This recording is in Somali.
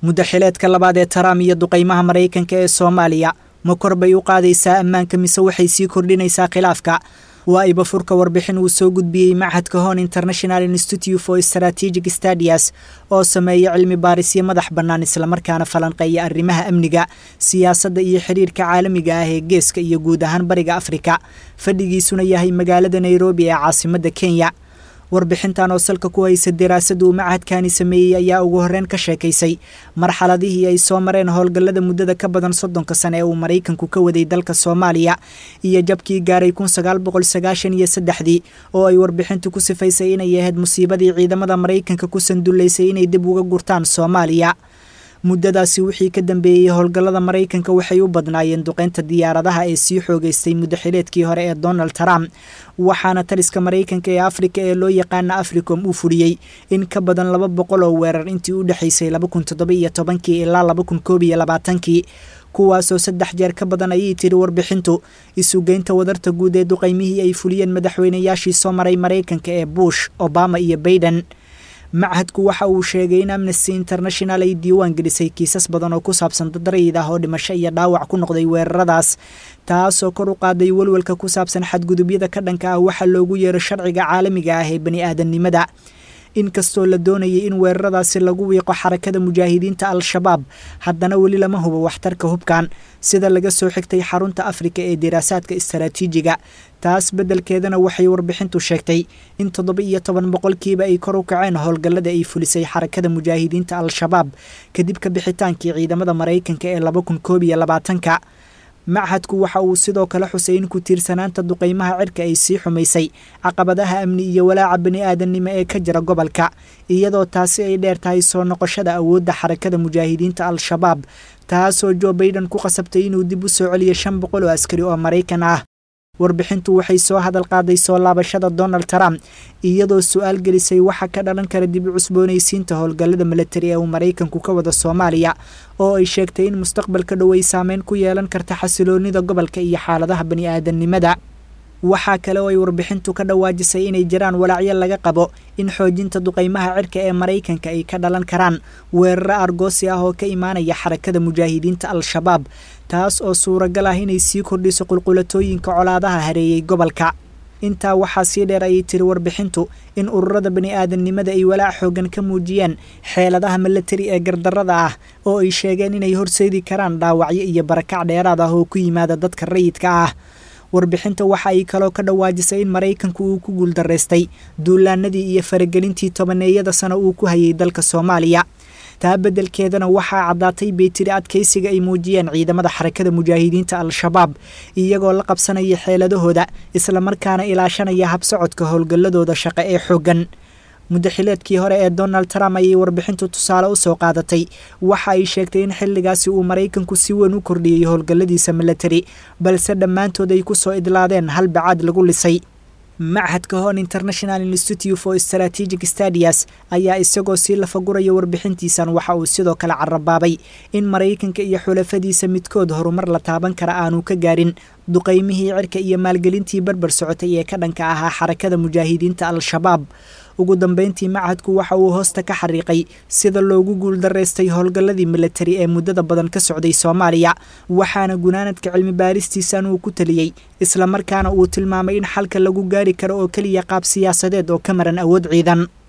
muddaxileedka labaad ee taraam iyo duqaymaha maraykanka ee soomaaliya ma kor bay u qaadaysaa ammaanka mise waxay sii kordhinaysaa khilaafka waa ibafurka warbixin uu soo gudbiyey machadka hon international institute for strategic stadias oo sameeya cilmi baarisyo madax bannaan islamarkaana falanqeeya arrimaha amniga siyaasadda iyo xiriirka caalamiga ah ee geeska iyo guud ahaan bariga afrika fadhigiisuna yahay magaalada nairobi ee caasimadda kenya warbixintan oo salka ku haysa daraasada uu machadkani sameeyey ayaa ugu horreyn ka sheekaysay marxaladihii ay soo mareen howlgallada muddada ka badan soddonka sane ee uu maraykanku ka waday dalka soomaaliya iyo jabkii gaaray kun sagaal boqol sagaashan iyo saddexdii oo ay warbixintu ku sifaysay inay ahayd musiibadii ciidamada maraykanka ku sandullaysay inay dib uga gurtaan soomaaliya muddadaasi wixii ka dambeeyey howlgallada maraykanka waxay u badnaayeen duqeynta diyaaradaha ee sii xoogeystay muddaxileedkii hore ee donald trump waxaana taliska maraykanka ee afrika ee loo yaqaana africom uu fuliyey in ka badan laba boqol oo weerar intii u dhexaysay laba kun toddoba iyo tobankii ilaa laba kun koob iyo labaatankii kuwaasoo saddex jeer ka badan ayay tiri warbixintu isugeynta wadarta guud ee duqaymihii ay fuliyeen madaxweynayaashii soo maray maraykanka ee bush obama iyo baiden machadku waxa uu sheegay in amnesty international ay diiwaan gelisay kiisas badan oo ku saabsan dad rayid ah oo dhimasho iyo dhaawac ku noqday weeraradaas taasoo kor u qaaday welwelka ku saabsan xadgudubyada ka dhanka ah waxaa loogu yeero sharciga caalamiga ah ee bani aadamnimada inkastoo la doonayay in weeraradaasi lagu wiiqo xarakada mujaahidiinta al-shabaab haddana weli lama hubo waxtarka hubkan sida laga soo xigtay xarunta afrika ee diraasaadka istaraatiijiga taas beddelkeedana waxay warbixintu sheegtay in toddoba iyo toban boqolkiiba ay kor u kaceen howlgallada ay fulisay xarakada mujaahidiinta al-shabaab kadib ka bixitaankii ciidamada maraykanka ee laba kun koob iyo labaatanka machadku waxa uu sidoo kale xusay in ku tiirsanaanta duqaymaha cirka ay sii xumaysay caqabadaha amni iyo walaaca bani aadamnimo ee ka jira gobolka iyadoo taasi ay dheer tahay soo noqoshada awoodda xarakada mujaahidiinta al-shabaab taasoo jo baiden ku qasabtay inuu dib u soo celiyo shan boqol oo askari oo maraykan ah warbixintu waxay soo hadal qaaday soo laabashada donald trump iyadoo su-aal gelisay waxa ka dhalan kara dib u cusboonaysiinta howlgallada milatari ee uu maraykanku ka wada soomaaliya oo ay sheegtay in mustaqbalka dhow ay saameyn ku yeelan karta xasiloonida gobolka iyo xaaladaha bani aadamnimada waxaa kale oo ay warbixintu ka dhawaajisay inay jiraan walaacyo laga qabo in xoojinta duqaymaha cirka ee maraykanka ay ka dhalan karaan weeraro argoosi ah oo ka imaanaya xarakada mujaahidiinta al-shabaab taas oo suuragal ah inay sii kordhiso qulqulatooyinka colaadaha hareeyey gobolka intaa waxaa sii dheer ayay tiri warbixintu in ururada bani aadamnimada ay walaac xoogan ka muujiyeen xeeladaha milatari ee gardarrada ah oo ay sheegeen inay horseedi karaan dhaawacyo iyo barakac dheeraad ah oo ku yimaada dadka rayidka ah warbixinta waxa ay kaloo ka dhawaajisay in maraykanku uu ku guuldaraystay duulaanadii iyo faragelintii tobaneeyada sano uu ku hayay dalka soomaaliya taa beddelkeedana waxaa caddaatay bay tiri adkaysiga ay muujiyeen ciidamada xarakada mujaahidiinta al-shabaab iyagoo la qabsanaya xeeladahooda islamarkaana ilaashanaya habsocodka howlgalladooda shaqo ee xooggan muddaxileedkii hore ee donald trump ayay warbixintu tusaale u soo qaadatay waxa ay sheegtay in xilligaasi uu maraykanku si weyn u kordhiyey howlgalladiisa milatari balse dhammaantood ay ku soo idlaadeen hal bacaad lagu lisay machadka hon international institute for strategic stadias ayaa isagoo sii lafaguraya warbixintiisan waxa uu sidoo kale carabaabay in maraykanka iyo xulafadiisa midkood horumar la taaban kara aanu ka gaarin duqaymihii cirka iyo maalgelintii barbar socotay ee ka dhanka ahaa xarakada mujaahidiinta al-shabaab ugu dambeyntii machadku waxa uu hoosta ka xariiqay sida loogu guuldaraystay howlgalladii milatari ee muddada badan ka socday soomaaliya waxaana gunaanadka cilmi baaristiisan uu ku taliyey islamarkaana uu tilmaamay in xalka lagu gaari karo oo keliya qaab siyaasadeed oo ka maran awood ciidan